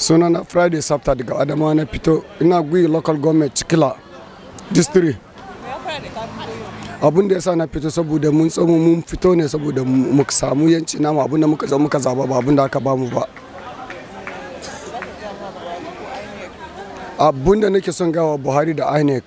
sunana friday sabta daga adamawa na fito ina gwi local government cikila district abin da ya sa na fito saboda mun tsamu mun fito ne saboda mu samu yanci namu abin da muka zo muka zaba ba abin da aka bamu ba abin da nake son gawa buhari da inec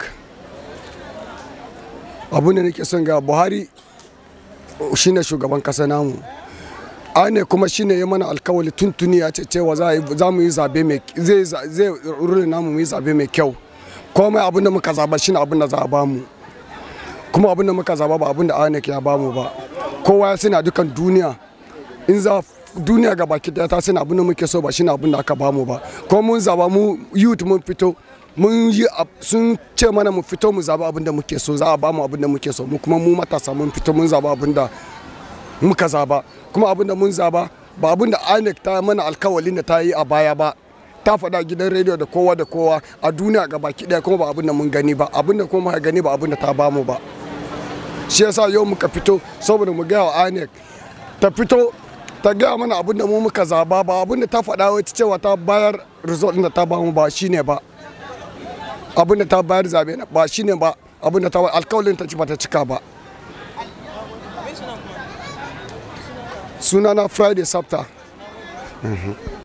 abin da nake son gawa buhari shine shugaban kasa namu ane kuma shine ya mana alkawali tuntuni ya ce cewa za mu yi zabe mai zai rulin namu mu yi zabe mai kyau komai abin da muka zaba shine abin da za a bamu kuma abin da muka zaba ba abin da anek ya bamu ba kowa ya sani dukan duniya in za duniya ga baki daya ta sani abin da muke so ba shine abin da aka bamu ba kuma mun zaba mu youth mun fito mun yi sun ce mana mu fito mu zaba abin da muke so za a bamu abin da muke so mu kuma mu matasa mun fito mun zaba abin da muka zaba kuma abin da mun zaba ba abin da INEC ta mana alkawalin da ta yi a baya ba ta faɗa gidan rediyo da kowa da kowa a duniya ga baki ɗaya kuma ba abin da mun gani ba abin da kuma gani ba abin da ta bamu ba shi yasa yau muka fito saboda mu gaya wa INEC ta fito ta gaya mana abin da mu muka zaba ba abin da ta faɗa wata cewa ta bayar result da ta bamu ba shine ba abin da ta bayar zabe ba shine ba abin da ta alkawalin ta ci ba ta cika ba sunana friday sabta